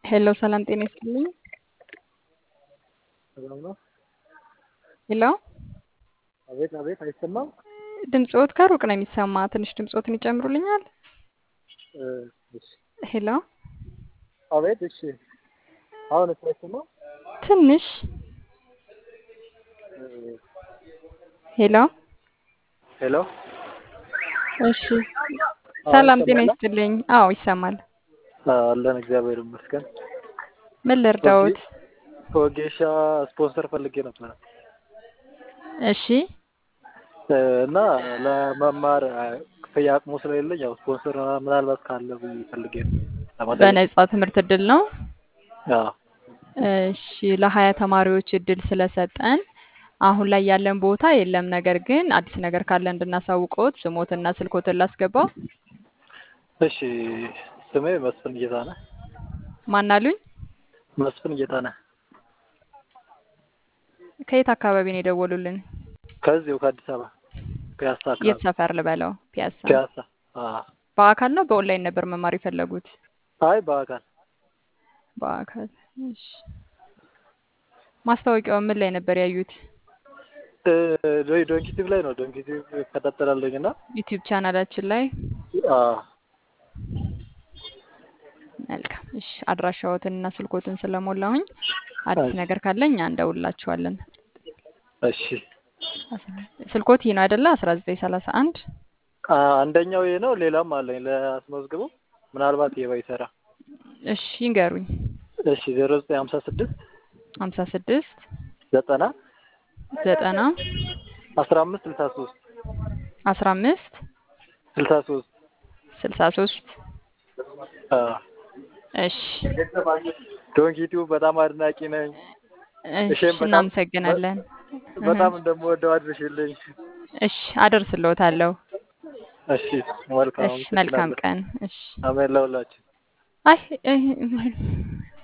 ሄሎ ሰላም ጤና ይስጥልኝ። ሰላም ነው? ሄሎ አቤት አቤት፣ አይሰማም? ድምፅዎት ከሩቅ ነው የሚሰማ። ትንሽ ድምፅዎትን ይጨምሩልኛል? እ፣ እሺ። ሄሎ አቤት፣ እሺ። አሁን እሱ አይሰማም? ትንሽ እ፣ ሄሎ ሄሎ፣ እሺ። አሁን ሰላም ጤና ይሰማል? ይስጥልኝ። አዎ ይሰማል። አለን፣ እግዚአብሔር ይመስገን። ምን ልርዳዎት? ወጌሻ ስፖንሰር ፈልጌ ነበረ እሺ እ፣ እና ለመማር እ፣ ክፍያ አቅሙ ስለሌለኝ ያው ስፖንሰር ምናልባት ካለ ብዬ ፈልጌ ነው ለመጠየቅ። በነጻ ትምህርት እድል ነው። አዎ፣ እሺ ለሀያ ተማሪዎች እድል ስለሰጠን አሁን ላይ ያለን ቦታ የለም። ነገር ግን አዲስ ነገር ካለ እንድናሳውቅዎት ስሞትና ስልኮትን ላስገባው። እሺ። ስሜ መስፍን ጌታነህ ማን አሉኝ? መስፍን ጌታነህ ከየት አካባቢ ነው የደወሉልን? ከዚሁ ከአዲስ አበባ ፒያሳ የት አካባቢ ሰፈር ልበለው? ፒያሳ። ፒያሳ። አዎ። በአካል ነው በኦንላይን ነበር መማር የፈለጉት? አይ በአካል በአካል። እሺ ማስታወቂያው ምን ላይ ነበር ያዩት? እ፣ ዶንኪቲቭ ላይ ነው። ዶንኪቲቭ እከታተላለሁኝ እና ዩቲዩብ ቻናላችን ላይ። አዎ፣ መልካም። እሺ አድራሻዎትን እና ስልኮትን ስለሞላሁኝ አዲስ እሺ። ነገር ካለ እኛ እንደውላችኋለን። እሺ። ስልኮት ይህ ነው አይደለ? አስራ ዘጠኝ ሰላሳ አንድ አ፣ አንደኛው ይሄ ነው። ሌላም አለኝ ለአስመዝግቡ ምናልባት ይሄ ባይሰራ። እሺ ይንገሩኝ። እሺ ዜሮ ዘጠኝ ሀምሳ ስድስት ሀምሳ ስድስት ዘጠና ዘጠና አስራ አምስት ስልሳ ሶስት አስራ አምስት ስልሳ ሶስት ስልሳ ሶስት እሺ ዶንኪቲው በጣም አድናቂ ነኝ። እሺ እሺም በጣም እናመሰግናለን። በጣም እንደምወደው አድርሽልኝ። እሺ አደርስልዎታለሁ። እሺ መልካም እሺ መልካም አመሰግናለሁ። ቀን። እሺ አሜን ለሁላችን። አይ